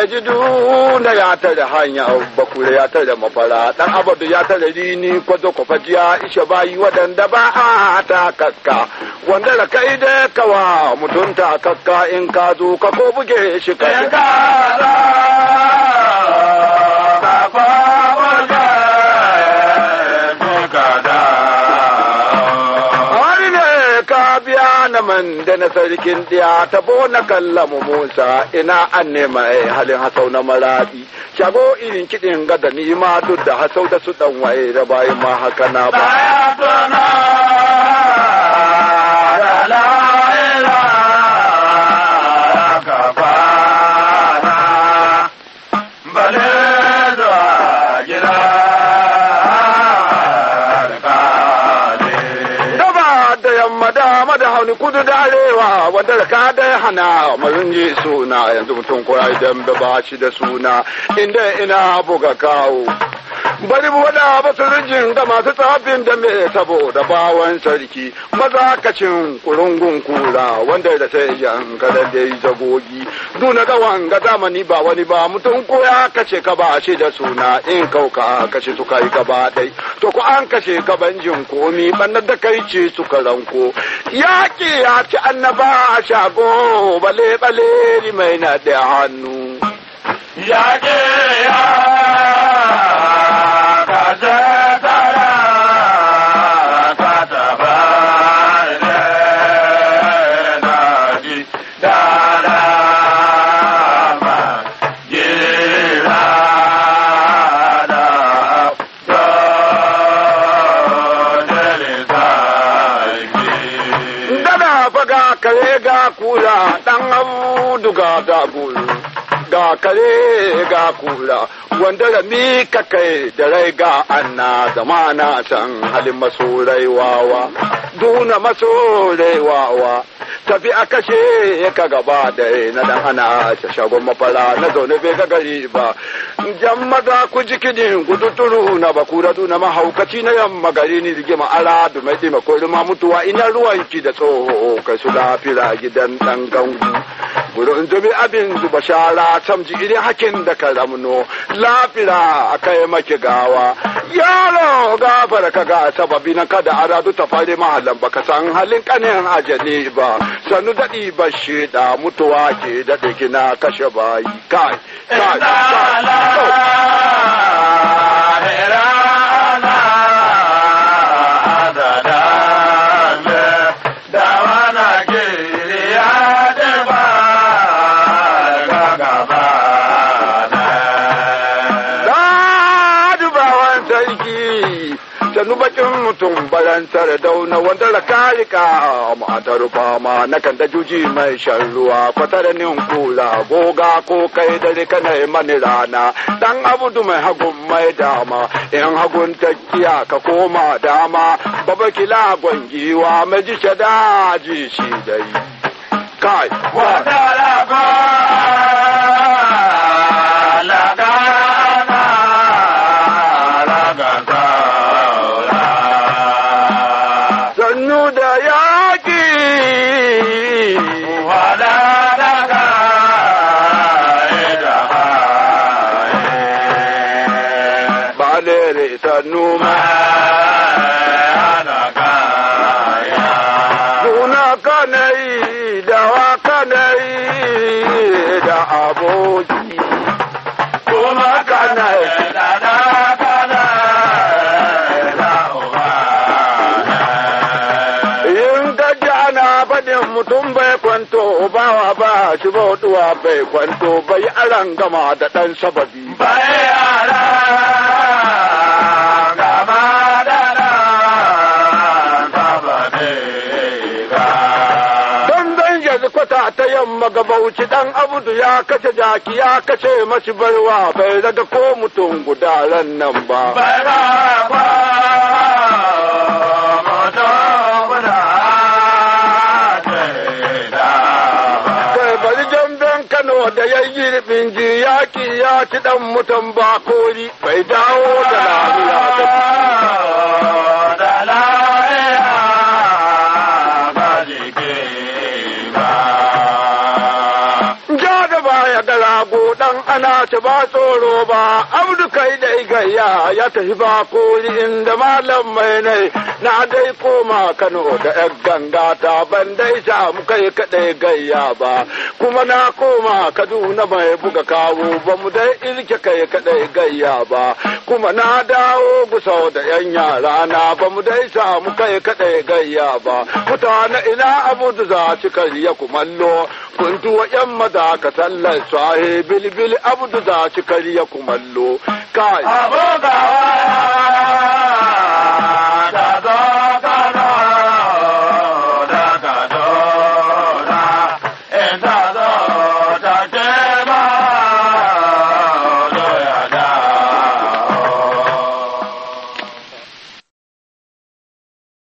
mai jiduna ya tare hanya bakure ya tare mafara dan abadu ya tare rini kwazo kwafajiya ishe bayi waɗanda ba a ta kakka wanda da kai da kawa mutunta kakka in ka zo ka ko buge shi ka Wani ne ka biya na man da na sarkin ɗiya ta na kallamu Musa ina an nema halin hasau na maraɗi. Shago irin kiɗin gada ni ma duk da hasau da su ɗan waye da bayan ma haka na ba. Gaba da yamma dama da hauni kudu da arewa wanda da ka da hana mazun ji suna yanzu mutum ko ya idan ba shi da suna inda ina buga kawo. Bari mu wada basu rijin ga masu tsafin da me saboda bawan sarki maza kacin kurungun kura wanda da sai yan kada da yi zagogi duna ga wanga zamani ba wani ba mutum ko ya kace ka ba shi da suna in kauka kace su kai gaba dai to ko an kashe ka banjin komi bannar da kai ce suka ranko yaƙi ya ci annaba a shago bale bale mai na da hannu Yaƙe ya kaje tara ka taba ne na ji dara ma gira da do dele sarki. Dana faga kare ga kula dan abu ga ga gulu ga kare ga kula wanda da mi ka kai da rai ga anna zamana san halin masorai wawa duna masorai wawa tafi a kashe ka gaba da na dan ana ta shagon mafara na zaune bai ga gari ba jan maza ku ji kidin guduturu na bakura na mahaukaci na yamma gari ni rigima ara da mai ɗima ko ma mutuwa ina ruwanki da tsoho kai su lafira gidan ɗan gangu gurin zubi abin zuba shara tamji irin hakin da ka ramno lafira a kai maki gawa yaro gafara ka ga sababi na kada aradu ta fare mahallan baka san halin kanin ajali ba sanu daɗi ba da mutuwa ke daɗe kina kashe bayi kai kai kai dubawan sarki sannu bakin mutum barantar dauna wanda da karika matar fama na kan da juji mai shan ruwa kwatar nin kula goga ko kai dare kana yi mani rana dan abudu mai hagun mai dama in hagun takiya ka koma dama baba kila gwangiwa mai ji daji shi dai kai sannu da yaƙi ba lere sannu ma Suna kanai da wa kanai da aboki kuma kanai in ka ji ana faɗin mutum bai kwanto bawa ba shi bautuwa bai kwanto bai aran gama da ɗan sababi don zan yanzu kwata ta yamma ga bauchi dan abudu ya kashe jaki ya kashe mashi barwa bai daga ko mutum guda ran nan ba kai bari jamben kano da ya yi ribin ji yaki ya ci dan mutum ba kori bai dawo da lafiya ba ja da baya gara shago dan ana ta ba tsoro ba abdu kai dai gayya ya tafi ba koli inda malam mai nai na dai koma kano da yan ganga ta ban dai samu kai kadai gayya ba kuma na koma kaduna mai buga kawo ba mu dai ilke kai kadai gayya ba kuma na dawo gusau da yan yara na ba mu dai samu kai kadai gayya ba mutane ina abu da za ci kariya kumallo kuntuwa yan maza ka sallar sahe bilbil abu da za ci kariya kumallo kai abogawa